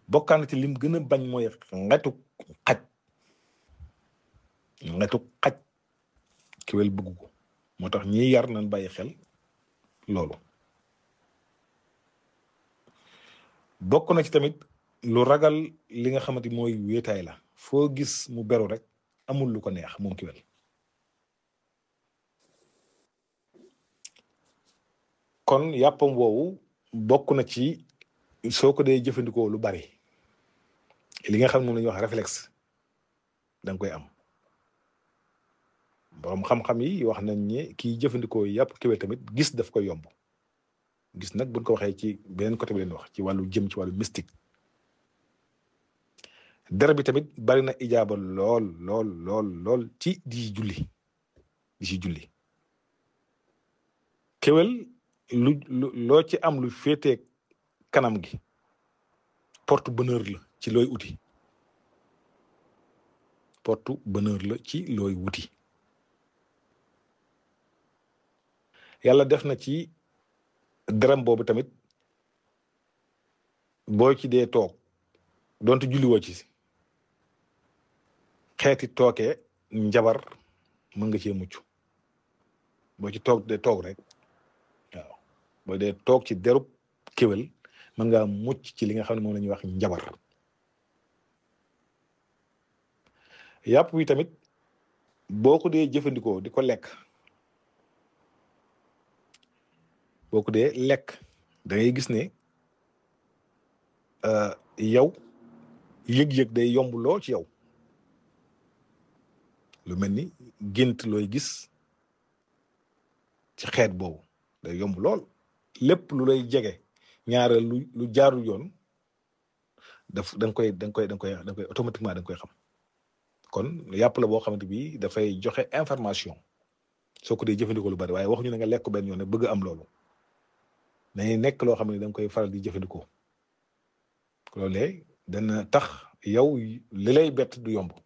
bokkaan ci lim gën a bañ mooy xetu xaj xetu xaj kéwél bëgg ko moo tax ñiy yar nañ bàyyi xel loolu bokk na ci tamit lu ragal li nga xamante mooy wéetaay la foo gis mu beru rek amul lu ko neex moom kéwél kon yàppam woowu bokk na ci soo ko dee jëfandikoo lu bari li nga xam ne moom la ñuy wax réflexe da nga koy am borom xam-xam yi wax nañ ne kii jëfandikoo yàpp kéwél tamit gis daf koy yomb gis nag buñ ko waxee ci beneen côté bi leen wax ci wàllu jëm ci wàllu mystique dara bi tamit bari na ijaaba lool lool lool lool ci di julli di ci julli kéwél lu lu loo ci am lu féetee kanam gi porte bonheur la ci looy uti porte bonheur la ci looy wuti yàlla def na ci daram boobu tamit boo ci dee toog donte julliwoo ci xeeti tookee njabar mën nga cee mucc boo ci toog dee toog rek waaw boo dee toog ci derub kéwél mën ngaa mucc ci li nga xam ne moom la ñuy wax njabar yàpp wi tamit boo ko dee jëfandikoo di ko lekk boo ko dee lekk da ngay gis ne yow yëg-yëg day yomb lool ci yow lu mel ni gént looy gis ci xeet boobu day yomb lool lépp lu lay jege ñaareel lu lu jaarul yoon daf da nga koy da nga koy da nga koy da nga koy automatiquement da nga koy xam kon yàpp la boo xamante bi dafay joxe information soo ko dee jëfandikoo lu bari waaye waxuñu ne nga lekk benn yoon ne bëgg am loolu dañuy nekk loo xam ne da nga koy faral di jëfandikoo loolee dana tax yow li lay bett du yomb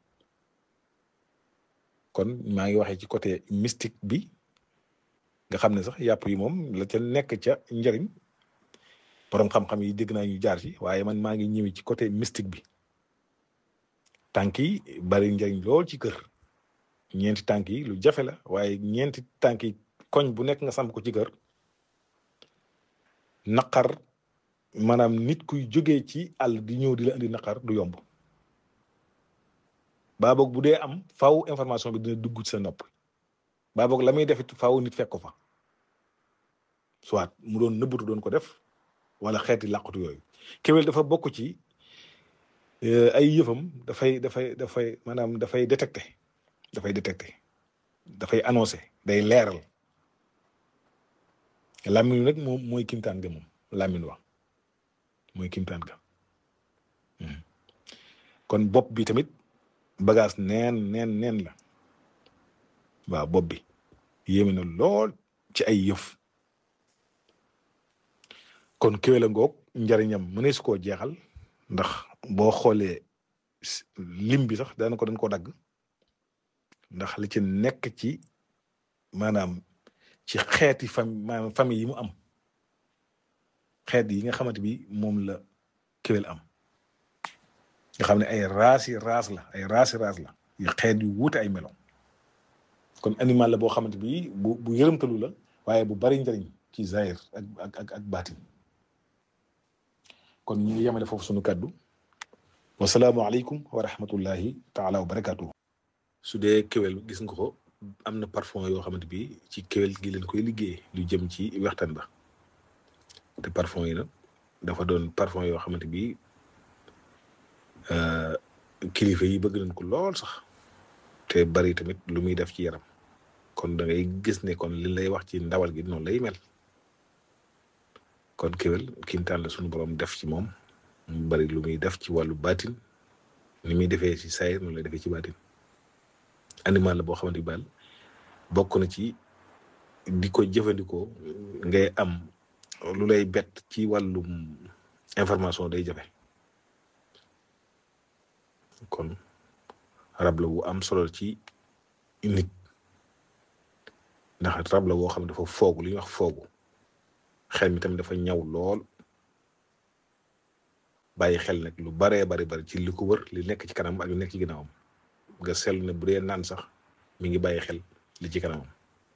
kon maa ngi waxee ci côté mystique bi nga xam ne sax yàpp yi moom la ca nekk ca njëriñ borom xam-xam yi dégg naa ñu jaar ci waaye man maa ngi ñëwee ci côté mystique bi tànk yi bari njëriñ lool ci kër ñeenti tànk yi lu jafe la waaye ñeenti tànk yi koñ bu nekk nga samp ko ci kër naqar maanaam nit kuy jógee ci àll di ñëw di la indi naqar du yomb baa boog bu dee am faaw information bi dina dugg ci sa nopp baa boog la muy def it faaw nit fekk ko fa soit mu doon nëbbatu doon ko def wala xeeti làqatu yooyu kéwél dafa bokk ci ay yëfam dafay dafay dafay maanaam dafay détecté dafay détecté dafay annoncé day leeral làmmiñ nag moom mooy kimtaan ga moom làmmiñ wax mooy kimtaan ga kon bopp bi tamit bagage neen neen neen la waaw bopp bi yéeme na lool ci ay yëf kon kéwél a ngoog njariñam mënees koo jeexal ndax boo xoolee lim bi sax daana ko dañ ko dagg ndax li ci nekk ci maanaam ci xeeti fam maanaam famille yi mu am xeet yi nga xamante bi moom la kéwél am nga xam ne ay raas yi raas la ay raas yi raas la yu xeet yu wuute ay melo kon animal la boo xamante bi bu bu yërëmtalu la waaye bu bari njariñ ci zahir ak ak ak ak baatin kon ñu ngi yemale foofu sunu kàddu wasalaamualeykum wa rahmatullahi taala wa barakatuhu su dee kéwél gis nga ko am na parfum yoo xamante bi ci kéwél gi leen koy liggéey lu jëm ci waxtaan ba te parfum yi nag dafa doon parfum yoo xamante bi kilifa yi bëgg nañ ko lool sax te bari tamit lu muy def ci yaram kon da ngay gis ne kon li lay wax ci ndawal gi noonu lay mel kon kéwél kiimtaan la suñu borom def ci moom mu bari lu muy def ci wàllu baatin ni muy defee ci sayir noonu lay defee ci baatin animal la boo xamante bi baal bokk na ci di ko jëfandikoo ngay am lu lay bett ci wàllum information day jafe kon rab la wu am solo ci nit ndax rab la woo xam ne dafa foogu li ñuy wax foogu xel mi tamit dafa ñaw lool bàyyi xel nag lu baree bari bari ci li ko wër li nekk ci kanam ak li nekk ci ginnaawam nga seetlu ne bu dee naan sax mi ngi bàyyi xel li ci kanamam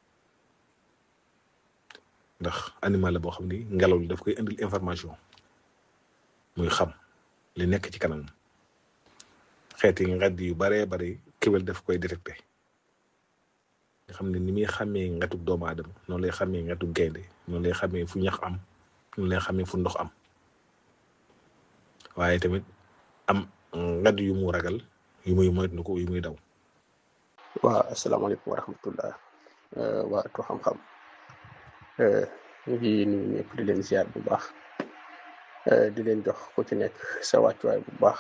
ndax animal la boo xam ni ngelaw li daf koy indil information muy xam li nekk ci kanamam xeeti ngedd yu baree bari kéwél daf koy détecté nga xam ne ni muy xàmmee ngetuk doomu aadama noonu lay xàmmee ngetuk gaynde noonu lay xàmmee fu ñax am noonu lay xàmmee fu ndox am waaye tamit am ngedd yu mu ragal yu muy moytu ko yu muy daw waaw asalaamaaleykum wa rahmatullah waa atu xam-xam ñu ngi nuyu ñëpp di leen ziar bu baax di leen jox ku ci nekk sa wàccuwaay bu baax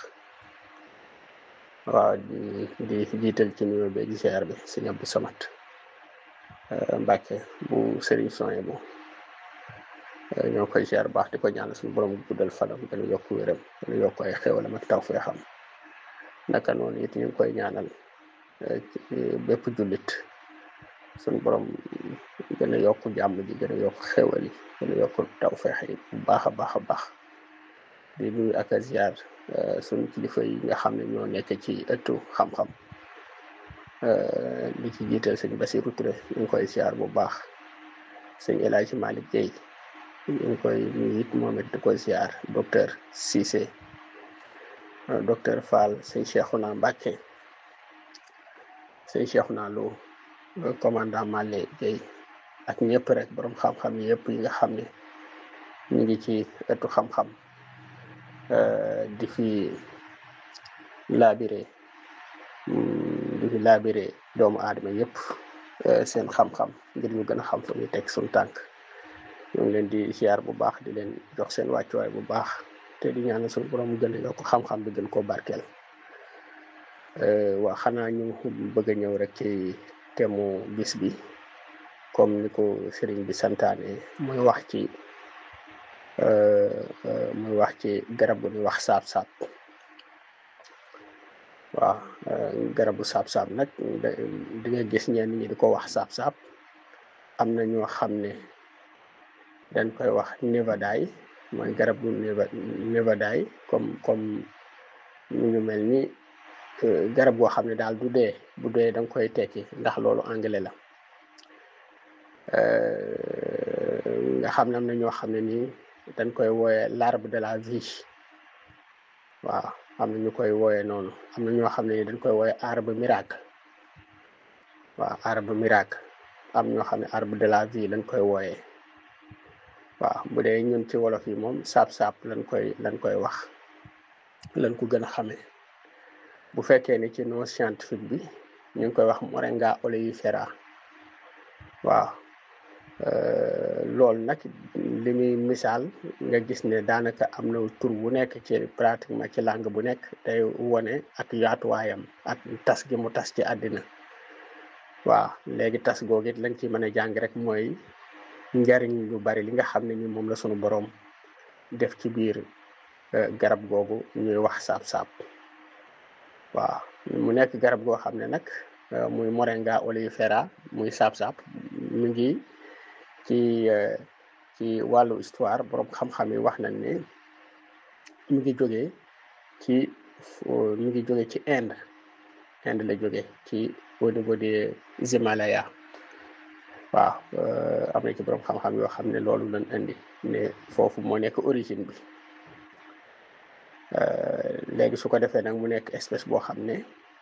waaw di di jiital ci nuyoo beeg ziar bi sëñ Abdou Samad Mbàkke bu Serigne Soye bu ñoo koy ziar baax di ko ñaanal suñu borom guddal fanam gën a yokk wéram gën a yokk ay xéwalam ak taw fee xam naka noonu it ñu ngi koy ñaanal bépp jullit suñu borom gën a yokk jàmm ji gën a yokk xéwal yi gën a yokk taw feex yi bu baax a baax a baax di nuyu ak a ziar suñu kilifa yi nga xam ne ñoo nekk ci ëttu xam-xam li ci jiital sëñ Basiru Touré ñu ngi koy ziar bu baax sëñ El Hadji Malick Guèye ñu ngi koy nuyu it moom it di ko ziar docteur Cissé docteur Fall sëñ Cheikhouna Mbacké sëñ Cheikhouna Lo commandant Malé Guèye ak ñëpp rek borom xam-xam yëpp yi nga xam ne ñu ngi ci ëttu xam-xam di fi laabire di fi laabire doomu aadama yëpp seen xam-xam ngir ñu gën a xam fu ñuy teg suñu tànk ñu ngi leen di ziar bu baax di leen jox seen wàccuwaay bu baax te di ñaanal suñu borom mu gën a yokk xam-xam bi gën koo barkeel waa xanaa ñu bëgg a ñëw rek ci temu bis bi comme ni ko sëriñ bi santaane muy wax ci muy wax ci garab gu ñuy wax saab-saab waaw garabu saab-saab nag di nga gis ñenn ñi di ko wax saab-saab am na ñoo xam ne dañ koy wax nevadaay mooy garab gu nevadaay comme comme ñu ngi mel ni garab goo xam ne daal du dee bu dee da nga koy tekki ndax loolu anglais la nga xam ne am na ñoo xam ne nii dañ koy wooye l'arbre de la vie waaw am na ñu koy wooye noonu am na ñoo xam ne nii dañ koy wooye arbre miracle waaw arbre miracle am ñoo xam ne arbre de la vie lañ koy wooye waaw bu dee ñun ci wolof yi moom saab-saab lañ koy lañ koy wax lañ ko gën a xamee bu fekkee ni ci nom scientifique bi ñu ngi koy wax moringa oleifera waaw loolu nag li muy misaal nga gis ne daanaka am na tur bu nekk ci pratiquement ci langue bu nekk day wone ak yaatuwaayam ak tas gi mu tas ci àddina waaw léegi tas googu it lañ ci mën a jàng rek mooy njariñ lu bari li nga xam ne ni moom la sunu borom def ci biir garab googu ñuy wax saab-saab waaw mu nekk garab goo xam ne nag muy moringa oleifera muy saab-saab mu ngi ci ci wàllu histoire borom xam-xam yi wax nañ ne mu ngi jógee ci mu ngi jóge ci Inde Inde la jóge ci au niveau des Himalaya waaw am na ci borom xam-xam yoo xam ne loolu lañ indi ne foofu moo nekk origine bi léegi su ko defee nag mu nekk espèce boo xam ne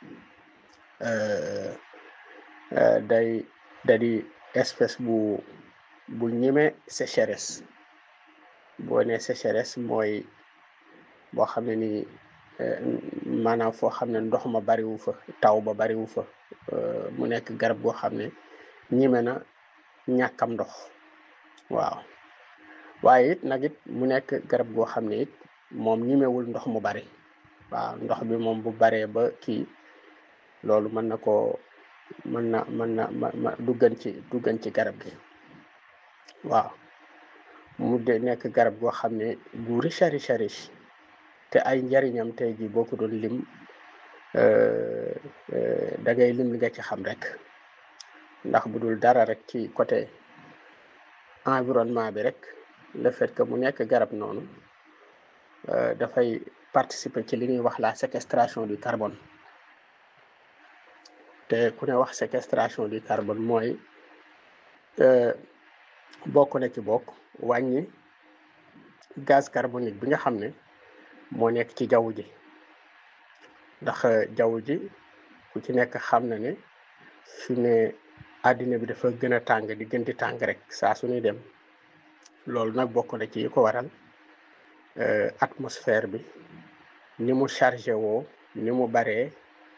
day da di espèce bu bu ñime sécheresse boo ne sécheresse mooy boo xam ne ni maanaam foo xam ne ndox ma bariwu fa taw ba bariwu fa mu nekk garab goo xam ne ñime na ñàkkam ndox waaw waaye it nag it mu nekk garab goo xam ne it moom ñimewul ndox mu bari waaw ndox bi moom bu baree ba kii loolu mën na koo mën na mën na ma duggan ci duggan ci garab gi waaw mu de nekk garab goo xam ne gu riche riche riche te ay njariñam tey jii boo ko doon lim da ngay lim li nga ci xam rek ndax bu dul dara rek ci côté environnement bi rek le fait que mu nekk garab noonu dafay participer ci li ñuy wax la séquestration du carbone te ku ne wax séquestration du carbone mooy bokk na ci bokk wàññi gaz carbonique bi nga xam ne moo nekk ci jaww ji ndax jaww ji ku ci nekk xam na ne fi ne àddina bi dafa gën a tàng di gën di tàng rek saa su ñuy dem loolu nag bokk na ci yi ko waral atmosphère bi ni mu chargé woo ni mu baree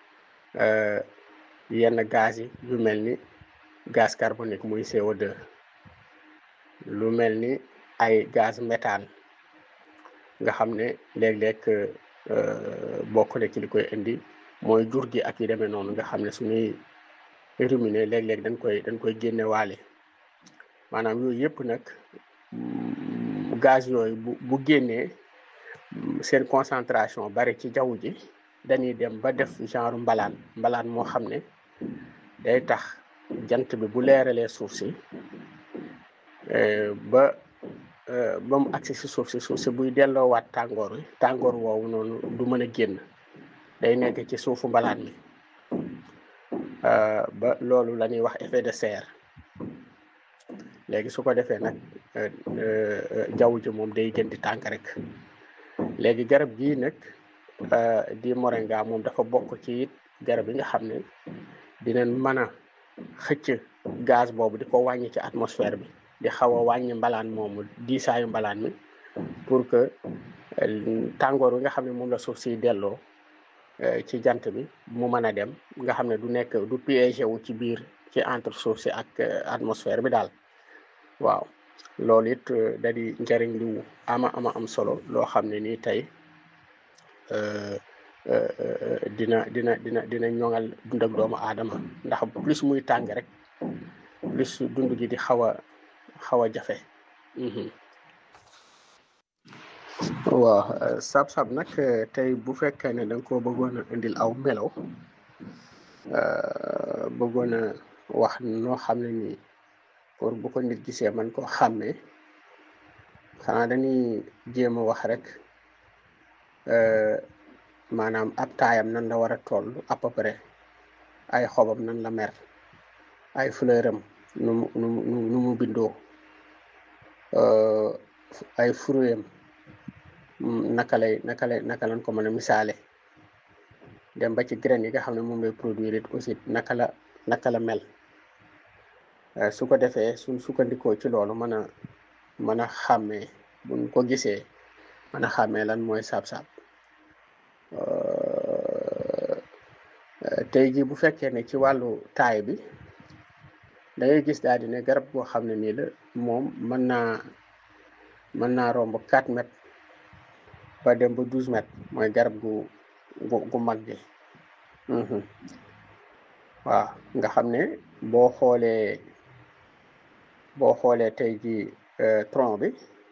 yenn gaz yi yu mel ni gaz carbonique muy CO2 lu mel ni ay gaz méthane nga xam ne léeg-léeg bokk na ci li koy indi mooy jur gi ak yu demee noonu nga xam ne suñuy ruminer léeg-léeg dañ koy dañ koy génne waale maanaam yooyu yëpp nag gaz yooyu bu bu génnee seen concentration bari ci jaww ji dañuy dem ba def genre mbalaan mbalaan moo xam ne day tax jant bi bu leeralee suuf si ba ba mu agsi si suuf si suuf si buy delloowaat tàngoor wi tàngoor woowu noonu du mën a génn day nekk ci suufu mbalaan mi ba loolu la ñuy wax effet de serre léegi su ko defee nag jaww ji moom day gën di tànk rek léegi garab gii nag di moringa moom dafa bokk ci it garab yi nga xam ne dinañ mën a xëcc gaz boobu di ko wàññi ci atmosphère bi di xaw a wàññi mbalaan moomu diisaayu mbalaan mi pour que tàngoor wi nga xam ne moom la suuf si delloo ci jant bi mu mën a dem nga xam ne du nekk du piégé wu ci biir ci entre suuf si ak atmosphère bi daal waaw loolu it da di njëriñ lu ama ama am solo loo xam ne nii tey dina dina dina dina ñoŋal dund ak doomu aadama ndax plus muy tàng rek plus dund gi di xaw a xaw a jafe waaw sab-sab nag tey bu fekkee ne da nga koo bëggoon a indil aw melaw bëggoon a wax noo xam ne nii pour bu ko nit gisee man koo xàmmee xanaa dañuy jéem a wax rek maanaam ab taayam nan la war a toll à peu près ay xobam nan la mer ay fleuram nu mu nu mu nu mu bindoo ay fruitam naka lay naka lay naka lañ ko mën a misaale dem ba ci graine yi nga xam ne moom lay produire it aussi naka la naka la mel su ko defee suñ sukkandikoo ci loolu mën a mën a xàmmee buñ ko gisee mën a xàmmee lan mooy saab-saab tey jii bu fekkee ne ci wàllu taay bi da ngay gis daal di ne garab goo xam ne nii la moom mën naa mën naa romb 4 mètres ba dem ba 12 mètres mooy garab gu gu gu mag gi waaw nga xam ne boo xoolee boo xoolee tey jii tronc bi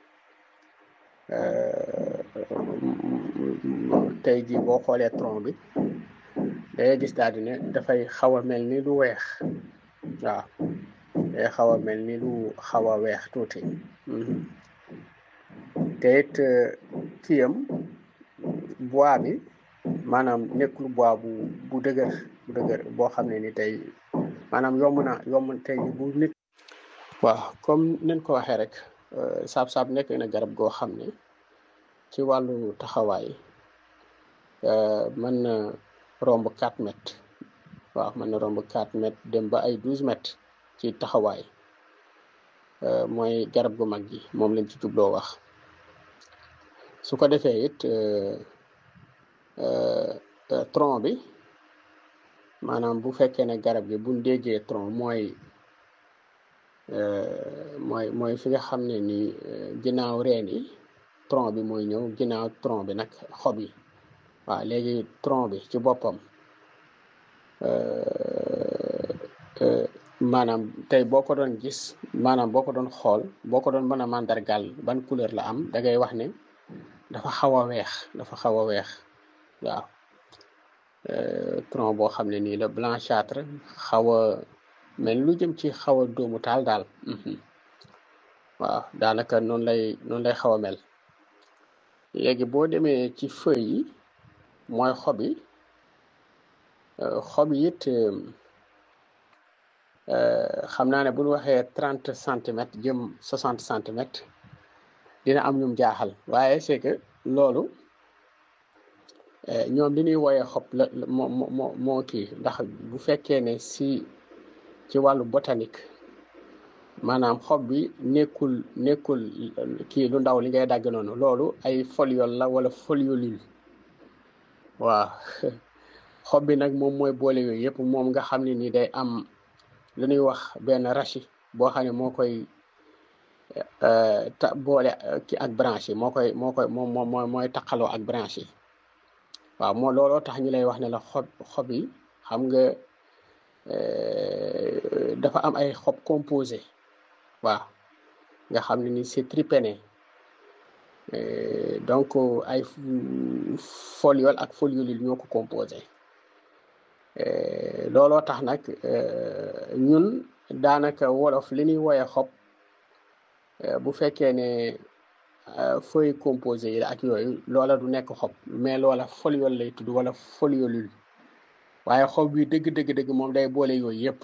tey jii boo xoolee tronc bi dangay gis daal di ne dafay xaw a mel ni lu weex waaw day xaw a mel ni lu xaw a weex tuuti te it kiyam bois bi maanaam nekkul bois bu bu dëgër bu dëgër boo xam ne ni tey maanaam yomb na yomb tey bu nit waaw comme nen ko waxee rek saab-saab nekk na garab goo xam ne ci wàllu taxawaay mën na romb 4 mètres waaw mën na romb 4 mètres dem ba ay 12 mètres ci taxawaay mooy garab gu mag gi moom lañ ci jubloo wax su ko defee it tronc bi maanaam bu fekkee ne garab gi buñ déggee tronc mooy mooy mooy fi nga xam ne ni ginnaaw reen yi tronc bi mooy ñëw ginnaaw tronc bi nag xob yi waaw léegi tronc bi ci boppam maanaam tey boo ko doon gis maanaam boo ko doon xool boo ko doon mën a màndargal ban couleur la am da ngay wax ne dafa xaw a weex dafa xaw a weex waaw tronc boo xam ne nii la blanchâtre xaw a mel lu jëm ci xaw a dóomu taal daal waaw daanaka noonu lay noonu lay xaw a mel léegi boo demee ci feuilles yi mooy xob yi xob yi it xam naa ne bu ñu waxee trente centimètres jëm soixante centimètres dina am ñum jaaxal waaye c'est que loolu ñoom li ñuy wooyee xob la moo moo moo kii ndax bu fekkee ne si ci wàllu botanique maanaam xob bi nekkul nekkul kii lu ndaw li ngay dagg noonu loolu ay foliole la wala foliolule waaw xob bi nag moom mooy boole yooyu yëpp moom nga xam ne ni day am lu ñuy wax benn rachis boo xam ne moo koy ta boole ki ak branche yi moo koy moo koy moom moom mooy taqaloo ak branche yi waaw moo looloo tax ñu lay wax ne la xob xob yi xam nga dafa am ay xob composé waaw nga xam ne ni c'est tripéné donc ay foliole ak foliolule ñoo ko composé looloo tax nag ñun daanaka wolof li ñuy woye xob bu fekkee ne feuille composé yi ak yooyu loola du nekk xob mais loola foliole lay tudd wala foliolule waaye xob bi dëgg dëgg dëgg moom day boole yooyu yëpp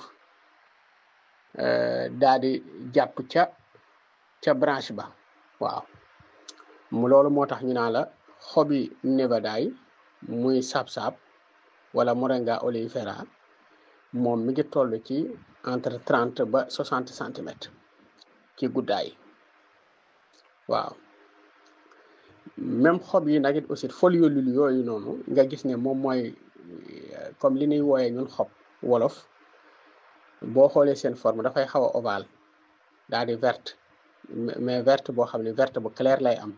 daa di jàpp ca ca branche ba waaw mu loolu moo tax ñu naan la xobi nevadaay muy saab-saab wala moringa oleifera moom mi ngi toll ci entre trente ba soixante centimètres ci guddaay waaw même xob yi nag it aussi foliolule yooyu noonu nga gis ne moom mooy comme li ñuy wooyee ñun xob wolof boo xoolee seen forme dafay xaw a ovale daal di verte mais verte boo xam ne verte bu clair lay am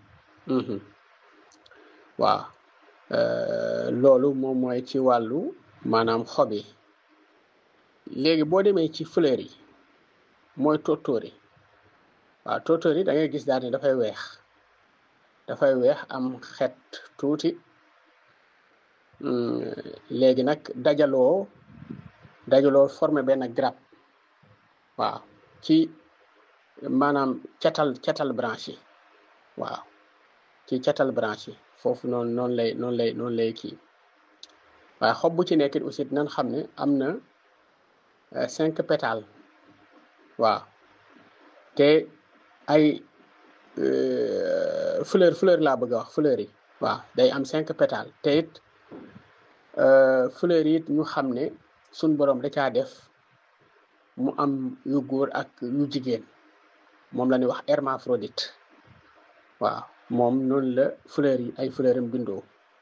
waaw loolu moom mooy ci wàllu maanaam xob yi léegi boo demee ci fleur yi mooy tóortóor yi waaw tóortóor yi da ngay gis daal ne dafay weex dafay weex am xet tuuti léegi nag dajaloo dajaloo formé benn grappe waaw ci maanaam catal catal branche yi waaw ci catal branche yi foofu noonu noonu lay noonu lay noonu lay kii waaye xob bu ci nekk aussi dinañ xam ne am na cinq pétales waaw te ay fleur fleur laa bëgg a wax fleur yi waaw day am cinq pétales te it fleur yi it ñu xam ne suñ borom da caa def mu am yu góor ak yu jigéen moom la ñuy wax hermaphrodite waaw moom noonu la fleur yi ay fleur am bindoo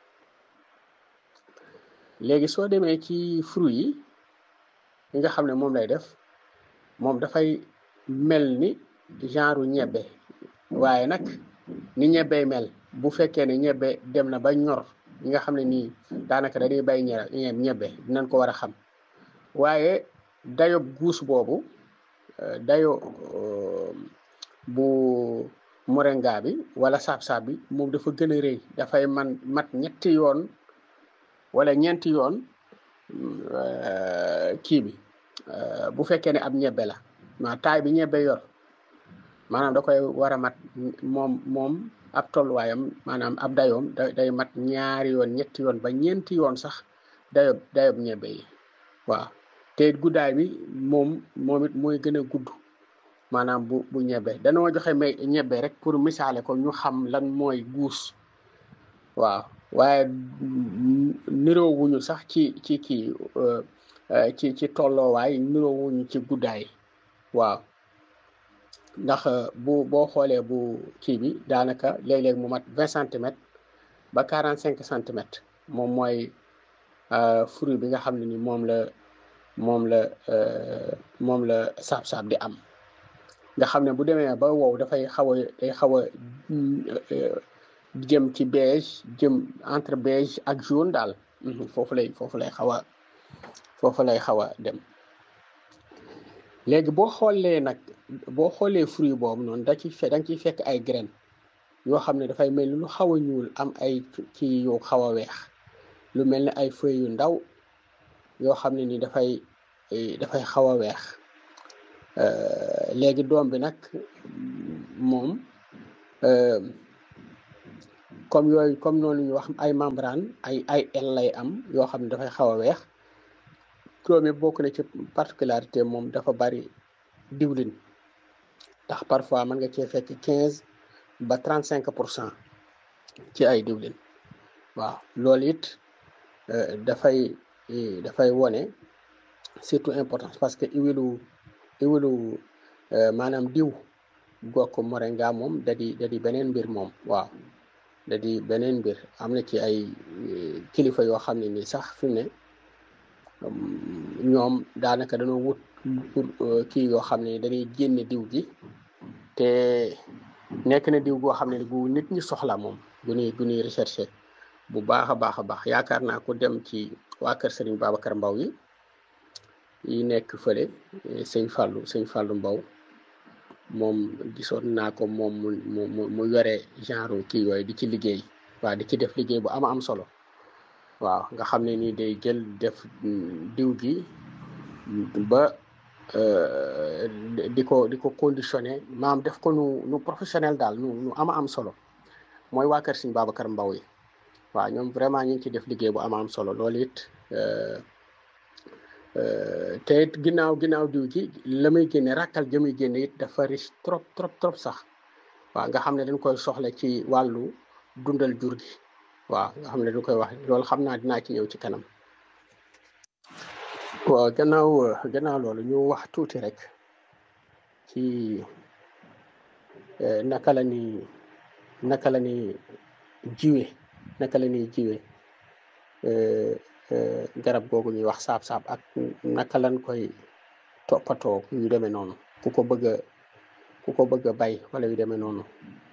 léegi soo demee ci fruit yi yi nga xam ne moom lay def moom dafay mel ni genre ñebbe waaye nag ni ñebbey mel bu fekkee ne ñebbe dem na ba ñor ñi nga xam ne nii daanaka dañuy bay ñe ñebbe dinañ ko war a xam waaye dayo guus boobu dayo bu moringa bi wala saab-saab bi moom dafa gën a rëy dafay man mat ñetti yoon wala ñeenti yoon kii bi bu fekkee ne ab ñebbe la ma taay bi ñebbe yor maanaam da koy war a mat moom moom ab tolluwaayam maanaam ab dayoom da day mat ñaari yoon ñetti yoon ba ñeenti yoon sax dayob dayob ñebbe yi waaw te guddaay bi moom moom it mooy gën a gudd maanaam bu bu ñebbe danoo joxe may ñebbe rek pour misaale ko ñu xam lan mooy guus waaw waaye niroo wuñu sax ci ci kii ci ci tolloowaay niroo wuñu ci guddaay waaw ndax bu boo xoolee bu kii bi daanaka léeg-léeg mu mat vingt centimètres ba quarante cinq centimètres moom mooy fruit bi nga xam ne ni moom la moom la moom la saab-saab di am nga xam ne bu demee ba wow dafay xaw a day xaw a jëm ci beige jëm entre beige ak jaune daal foofu lay foofu lay xaw a foofu lay xaw a dem léegi boo xoolee nag boo xoolee fruit boobu noonu da ci fe da nga ciy fekk ay graines yoo xam ne dafay mel ni lu xaw a ñuul am ay ci yu xaw a weex lu mel ni ay feuilles yu ndaw yoo xam ne ni dafay dafay xaw a weex léegi doom bi nag moom comme yooyu comme noonu ñu wax ay membrane ay ay el lay am yoo xam ne dafay xaw a weex turam yi bokk na ci particularité moom dafa bari diwlin ndax parfois mën nga cee fekk quinze ba trente cinq pour cent ci ay diwlin waaw loolu it dafay dafay wone surtout importance parce que iwilu iwilu maanaam diw gokk moringa moom da di da di beneen mbir moom waaw da di beneen mbir am na ci ay kilifa yoo xam ne nii sax fi mu ne ñoom daanaka dañoo wut pour kii yoo xam ne dañuy génne diw gi te nekk na diw goo xam ne gu nit ñi soxla moom gu ñuy gu ñuy recherché bu baax a baax a baax yaakaar naa ko dem ci waa kër Serigne Babacar Mbaw yi yi nekk fële sëñ Fallou sëñ Fallou Mbaw moom gisoon naa ko moom mu mu mu yore genre kii yooyu di ci liggéey waaw di ci def liggéey bu ama am solo waaw nga xam ne nii day jël def diw gi ba di ko di ko conditionné maam def ko nu nu professionnel daal nu nu ama am solo mooy waa kër Serigne Babacar Mbaw yi waaw ñoom vraiment ñu ngi ci def liggéey bu ama am solo loolu it te it ginnaaw ginnaaw diw gi la muy génne rakkal ja muy génne it dafa riche trop trop trop sax waaw nga xam ne dañ koy soxla ci wàllu dundal jur gi waaw nga xam ne dañ koy wax loolu xam naa dinaa ci ñëw ci kanam waaw gannaaw gannaaw loolu ñu wax tuuti rek ci naka la ni naka la ni jiwe naka la ñuy jiwe garab googu ñuy wax saab-saab ak naka lañ koy toppatoo yu demee noonu ku ko bëgg a ku ko bëgg a bay wala yu demee noonu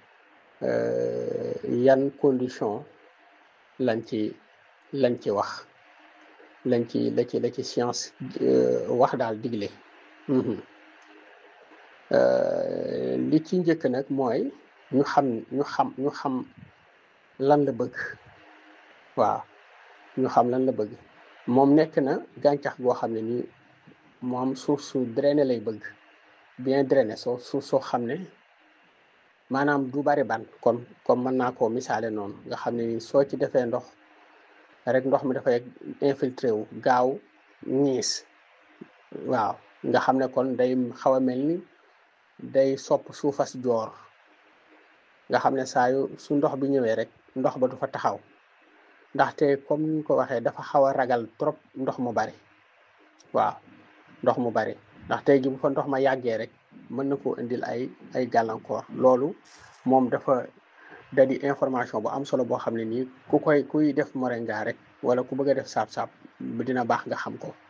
yan condition lañ ci lañ ci wax lañ ci la ci la ci science wax daal digle li ci njëkk nag mooy ñu xam ñu xam ñu xam lan la bëgg waaw ñu xam lan la bëgg moom nekk na gàncax goo xam ne nii moom suuf su drainé lay bëgg bien drainé soo suuf soo xam ne maanaam du bari ban kon comme mën naa koo misaale noonu nga xam ne nii soo ci defee ndox rek ndox mi dafay infiltré wu gaaw ñiis waaw nga xam ne kon day xaw a mel ni day sopp suufas joor nga xam ne saa yu su ndox bi ñëwee rek ndox ba du fa taxaw ndaxte comme ni ñu ko waxee dafa xaw a ragal trop ndox mu bari waaw ndox mu bari ndax tey ji bu fa ndox ma yàggee rek mën na koo indil ay ay gàllankoor loolu moom dafa da di information bu am solo boo xam ne nii ku koy kuy def moringa rek wala ku bëgg a def saab-saab dina baax nga xam ko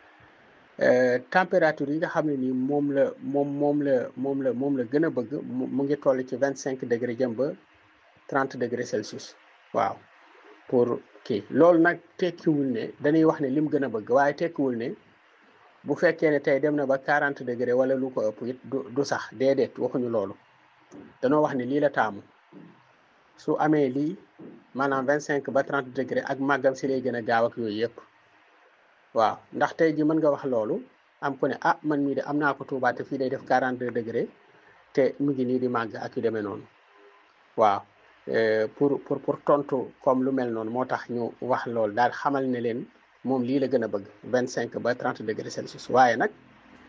température yi nga xam ne nii moom la moom moom la moom la moom la gën a bëgg mu ngi toll ci vingt cinq degré jëm ba trente degré Celsius waaw pour kii loolu nag tekkiwul ne dañuy wax ne lim gën a bëgg waaye tekkiwul ne bu fekkee ne tey dem na ba quarante degré wala lu ko ëpp it du du sax déedéet waxuñu loolu danoo wax ne lii la taamu su amee lii maanaam vingt cinq ba trente degré ak màggam si lay gën a gaaw ak yooyu yëpp waaw ndax tey ji mën nga wax loolu am ku ne ah man mii de am naa ko Tuubaa te fii day def quarante deux degré te mu ngi nii di màgg ak yu demee noonu waaw pour pour pour tontu comme lu mel noonu moo tax ñu wax loolu daal xamal ne leen moom lii la gën a bëgg vingt cinq ba trente degré Celsius waaye nag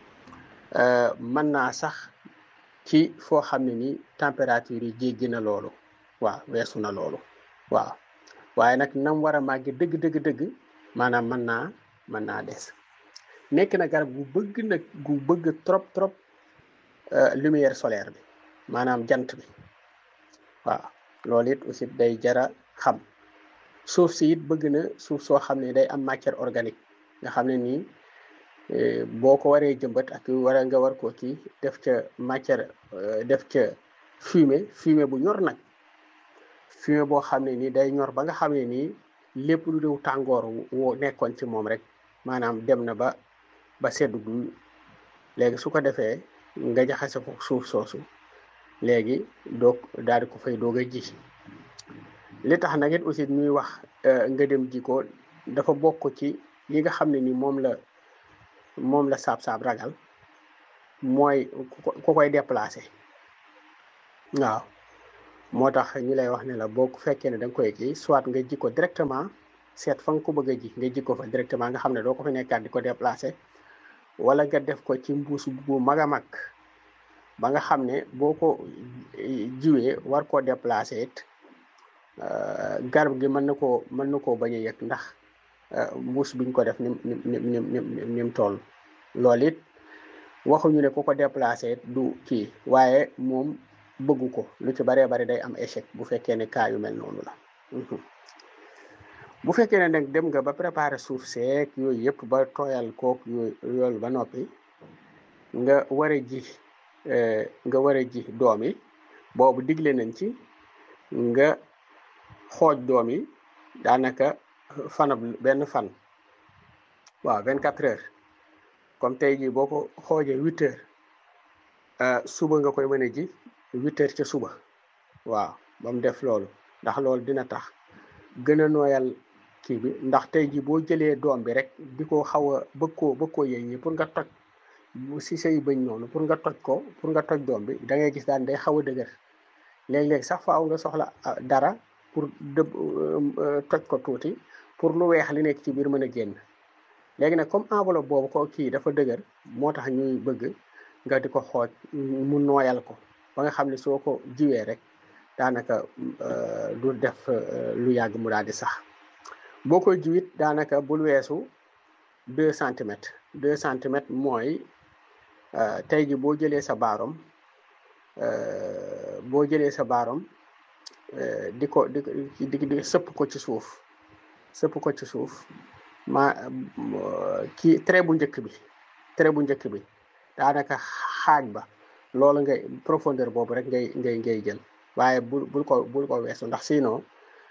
mën naa sax ci foo xam ne ni température yi jéggi na loolu waaw weesu na loolu waaw waaye nag nam war a màgge dëgg dëgg dëgg maanaam mën naa mën naa des nekk na garab gu bëgg nag gu bëgg trop trop lumière solaire bi maanaam jant bi waaw loolu it aussi day jara xam suuf si it bëgg na suuf soo xam ne day am matière organique nga xam ne nii boo ko waree jëmbat ak war nga war ko kii def ca matière def ca fumier fumier bu ñor nag fumier boo xam ne nii day ñor ba nga xam ne nii lépp lu dew tàngoor woo nekkoon ci moom rek maanaam dem na ba ba seddu gu léegi su ko defee nga jaxase ko suuf soosu léegi doog daal di ko fay doog a ji li tax nag it aussi ñuy wax nga dem ji ko dafa bokk ci yi nga xam ne ni moom la moom la saab-saab ragal mooy ku koy déplacé waaw moo tax ñu lay wax ne la boo ko fekkee ne da nga koy kii soit nga ji ko directement seet fa nga ko bëgg a ji nga ji ko fa directement nga xam ne doo ko fa nekkaat di ko déplacé wala nga def ko ci mbuus bu mag a mag ba nga xam ne boo ko jiwee war koo déplacé it garab gi mën na koo mën na koo bañ a yëg ndax mbuus biñ ko def nim nim nim nim nim toll loolu it waxuñu ne ku ko déplacé it du kii waaye moom bëggu ko lu ci baree bari day am échec bu fekkee ne cas yu mel noonu la bu fekkee ne nag dem nga ba préparer suuf seek yooyu yëpp ba tooyal kook yooyu yoolu ba noppi nga war a ji nga war a ji doom yi boobu digle nañ ci nga xooj doom yi daanaka fanab benn fan waaw vingt quatre heures comme tey jii boo ko xoojee huit heures suba nga koy mën a ji huit heures ca suba waaw ba mu def loolu ndax loolu dina tax gën a nooyal kii bi ndax tey jii boo jëlee doom bi rek di ko xaw a bëgg koo bëgg koo yëy ñi pour nga toj si say bëñ noonu pour nga toj ko pour nga toj doom bi da ngay gis daan day xaw a dëgër léeg-léeg sax faaw nga soxla dara pour dëb toj ko tuuti pour lu weex li nekk ci biir mën a génn léegi nag comme enveloppe boobu ko kii dafa dëgër moo tax ñuy bëgg nga di ko xooj mu nooyal ko ba nga xam ne soo ko jiwee rek daanaka du def lu yàgg mu daal di sax boo koy jiwit daanaka bul weesu deux centimètres deux centimètres mooy tey ji boo jëlee sa baarom boo jëlee sa baarom di ko di di di sëpp ko ci suuf sëpp ko ci suuf ma kii trait bu njëkk bi trait bu njëkk bi daanaka xaaj ba loolu ngay profondeur boobu rek ngay ngay ngay jël waaye bul bul ko bul ko weesu ndax sinon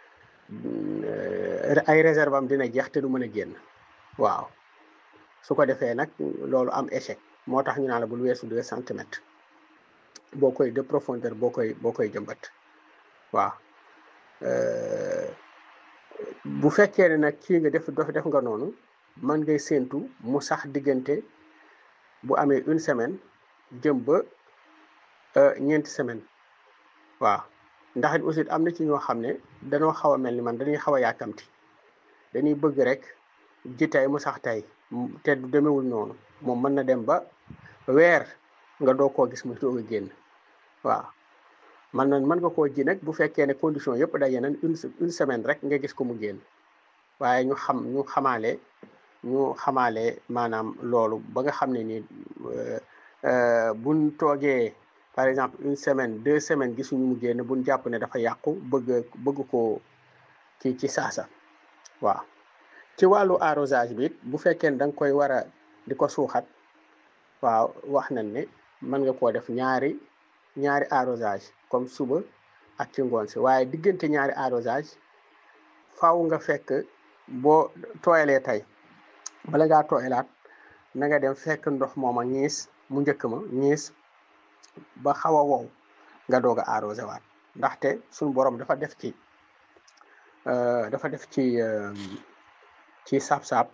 ay réserve am dina jeex te du mën a génn waaw su ko defee nag loolu am échec moo tax ñu naan la bul weesu deux centimètres boo koy de profondeur boo koy boo koy jëmbat waaw bu fekkee ne nag kii nga def def nga noonu mën ngay séentu mu sax diggante bu amee une semaine jëm ba ñeenti semaine waaw ndax it aussi am na ci ñoo xam ne dañoo xaw a mel ni man dañuy xaw a yàkkamti dañuy bëgg rek ji tey mu sax tey te du demewul noonu moom mën na dem ba weer nga doo koo gis mu doog a génn waaw man na mën nga koo ji nag bu fekkee ne condition yëpp daje nañ une une semaine rek nga gis ko mu génn waaye ñu xam ñu xamaale ñu xamaale maanaam loolu ba nga xam ne nii buñ toogee par exemple une semaine deux semaines gisuñu mu génn buñ jàpp ne dafa yàqu bëgg bëgg koo kii ci saasa waaw ci wàllu arrosage bi bu fekkee ne da nga koy war a di ko suuxat waaw wax nañ ne mën nga koo def ñaari ñaari arrosage comme suba ak ci ngoon si waaye diggante ñaari arrosage faaw nga fekk boo tooyalee tey bala ngaa tooyalaat na nga dem fekk ndox mooma ñiis mu njëkk ma ñiis ba xaw a wow nga doog a arrosé waat ndaxte suñu borom dafa def ci dafa def ci ci saab-saab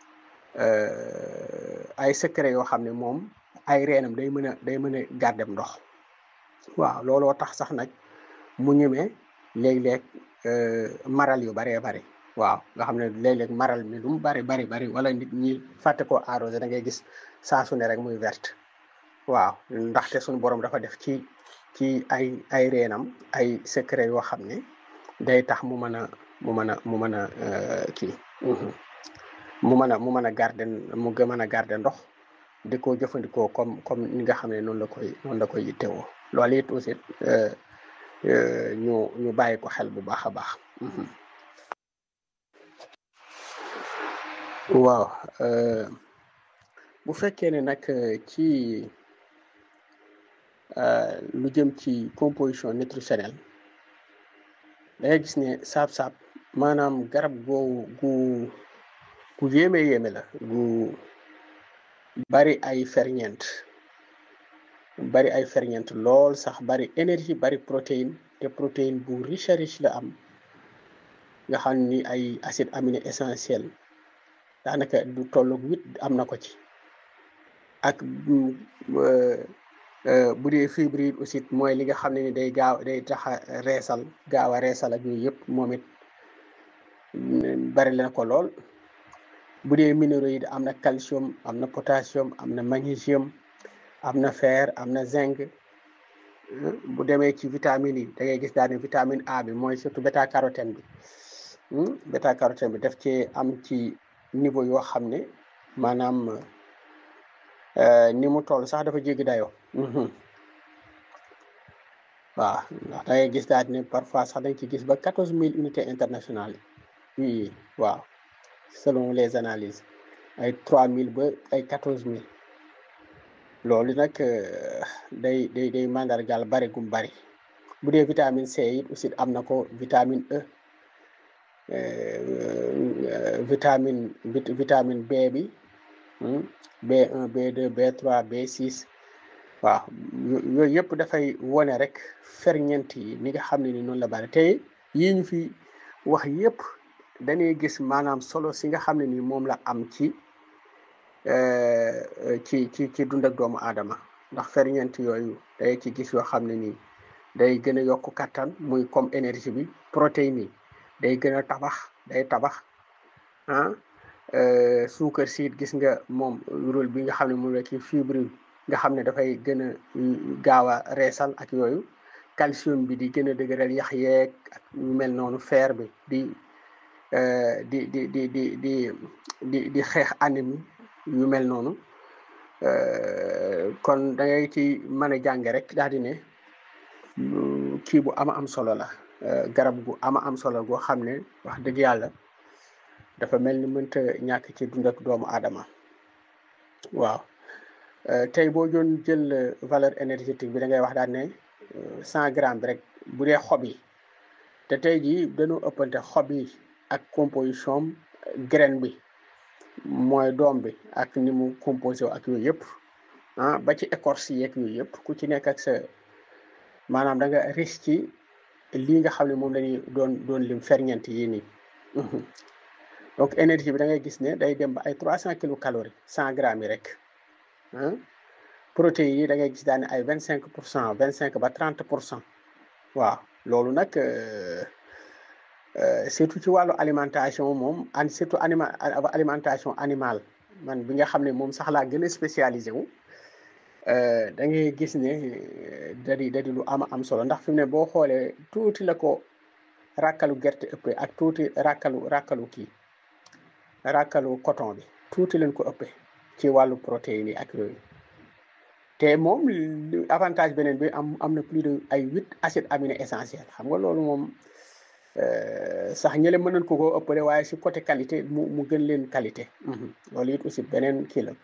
ay secret yoo xam ne moom ay reenam day mën a day mën a gàddem ndox waaw looloo tax sax nag mu ñemee léeg-léeg maral yu baree bari waaw nga xam ne léeg-léeg maral mi lu mu bari bari bari wala nit ñi fàtte koo arrosé da ngay gis saa su ne rek muy verte waaw ndaxte suñu borom dafa def ci ci ay ay reenam ay secret yoo xam ne day tax mu mën a mu mën a mu mën a kii mu mën a mu mën a garder mu gën mën a garder ndox di ko jëfandikoo comme comme ni nga xam ne noonu la koy noonu la koy yittewoo loolu it aussi ñu ñu bàyyi ko xel bu baax a baax waaw bu fekkee ne nag ci lu jëm ci composition nutritionnelle da ngay gis ne saab-saab maanaam garab googu gu gu yéeme yéeme la gu bari ay ferñeent bari ay ferñeent lool sax bari énergie bari protéine te protéine bu riche riche la am nga xam ni ay acide aminé essentiel daanaka du tollu huit am na ko ci ak bu dee fibre yi aussi mooy li nga xam ne ni day gaaw day tax a reesal gaaw a reesal ak yooyu yëpp moom it bari na ko lool bu dee minéraux yi am na calcium am na potassium am na magnésium am na fer am na zinc bu demee ci vitamines yi da ngay gis daal ne vitamine A bi mooy surtout bêta carotène bi bêta carotène bi daf cee am ci niveau yoo xam ne maanaam ni mu toll sax dafa jéggi dayoo waaw ndax da ngay gis daal ne parfois sax dañ ci gis ba quatorze mille unités internationales yi waaw selon les analyses ay trois mille ba ay quatorze mille loolu nag day day day mandargaal bari gum bari bu dee vitamine C it aussi am na ko vitamine E vitamine vitamine B bi B1 B2 B3 B6 waaw yooyu yëpp dafay wone rek ferñeent yi ni nga xam ne ni noonu la bari te yii ñu fi wax yëpp dañuy gis maanaam solo si nga xam ne ni moom la am ci ci ci ci dund ak doomu aadama ndax ferñeent yooyu day ci gis yoo xam ne nii day gën a yokk kattan muy comme énergie bi protéines yi day gën a tabax day tabax ah suukar siit gis nga moom rôle bi nga xam ne moom la ci fibre nga xam ne dafay gën a gaaw a reesal ak yooyu calcium bi di gën a dëgëral yax yeeg ak yu mel noonu fer bi di di di di di di di di xeex anémie yu mel noonu kon da ngay ci mën a jàng rek daal di ne kii bu ama am solo la garab gu ama am solo goo xam ne wax dëgg yàlla dafa mel ni mënta ñàkk ci dund ak doomu aadama waaw tey boo doon jël valeur énergétique bi da ngay wax daal ne cent grammes bi rek bu dee xob yi te tey jii dañoo ëppante xob yi ak composition graine bi mooy doom bi ak ni mu composé ak yooyu yëpp ah ba ci écorce yeeg yooyu yëpp ku ci nekk ak sa maanaam da nga riche ci lii nga xam ne moom lañuy doon doon lim ferñeent yi nii donc énergie bi da ngay gis ne day dem ba ay trois cent kilocalories cent grammes yi rek ah protéines yi da ngay gis daane ay vingt cinq pour cent vingt cinq ba trente pour cent waaw loolu nag surtout ci wàllu alimentation moom an surtout anima alimentation animale man bi nga xam ne moom sax laa gën a spécialisé wu da ngay gis ne da di da di lu ama am solo ndax fi mu ne boo xoolee tuuti la ko ràkkalu gerte ëppee ak tuuti ràkkalu ràkkalu kii ràkkalu coton bi tuuti leen ko ëppee ci wàllu protéines yi ak yooyu te moom avantage beneen bi am am na plus de ay huit acides aminés essentiels xam nga loolu moom sax ñële mën nañ ko koo ëppale waaye si côté qualité mu mu gën leen qualité loolu it aussi beneen kii la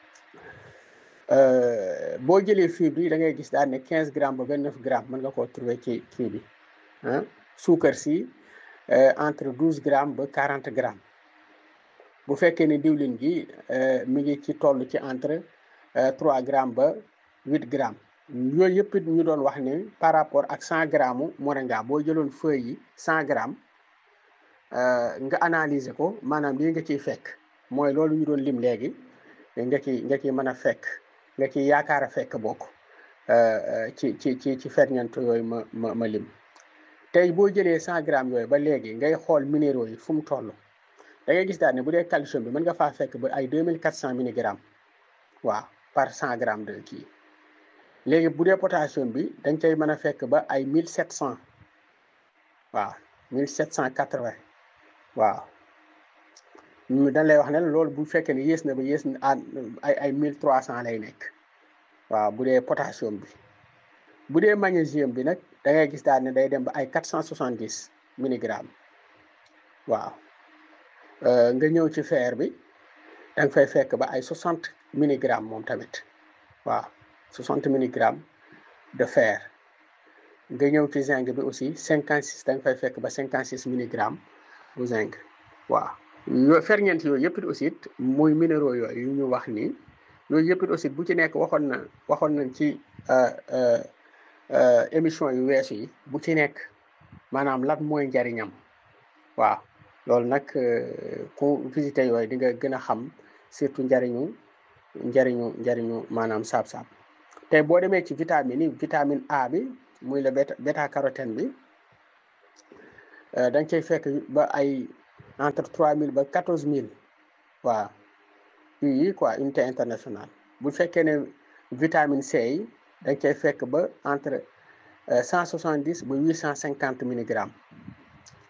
boo jëlee fibre yi da ngay gis daal ne quinze grammes ba vingt neuf grammes mën nga koo trouver ci kii bi ah suukar si entre douze grammes ba quarante grammes bu fekkee ne diwlin gi mi ngi ci toll ci entre trois grammes ba huit grammes yooyu yëpp it ñu doon wax ne par rapport ak cent grammes moringa boo jëloon feuille yi cent grammes nga analyser ko maanaam lii nga ciy fekk mooy loolu ñu doon lim léegi nga ci nga ciy mën a fekk nga ciy yaakaar a fekk bokk ci ci ci ci ferñeent yooyu ma ma ma lim tey boo jëlee cent grammes yooyu ba léegi ngay xool minéraux yi fu mu toll da ngay gis daal ne bu dee calcium bi mën nga faa fekk ba ay deux mille quatre cent milligrammes waaw par cent grammes de kii léegi bu dee potassium bi dañ cay mën a fekk ba ay mille sept cent waaw mille sept cent quatre vingt waaw dañ lay wax ne loolu bu fekkee ne yées na ba yées na ay ay mille trois cent lay nekk waaw bu dee potassium bi bu dee magnésium bi nag da ngay gis daal ne day dem ba ay quatre cent soixante dix milligrammes waaw nga ñëw ci fer bi da nga fay fekk ba ay soixante milligrammes moom tamit waaw soixante milligrammes de fer nga ñëw ci zinc bi aussi cinquante six da nga fay fekk ba cinquante six milligrammes bu zinc waaw yo ferñeent yooyu yëpp it aussi it muy minéraux yooyu yu ñu wax nii yooyu yëpp it aussi bu ci nekk waxoon na waxoon nañ ci émission yu weesu yi bu ci nekk maanaam lan mooy njariñam waaw loolu nag ku visité yooyu di nga gën a xam surtout njariñu njariñu njariñu maanaam saab-saab te boo demee ci vitamine yi vitamine A bi muy la bêta bêta carotène bi da nga cay fekk ba ay entre trois mille ba quatorze mille waaw yi quoi unité internationale bu fekkee ne vitamine C yi da nga cay fekk ba entre cent soixante dix ba huit cent cinquante milligrammes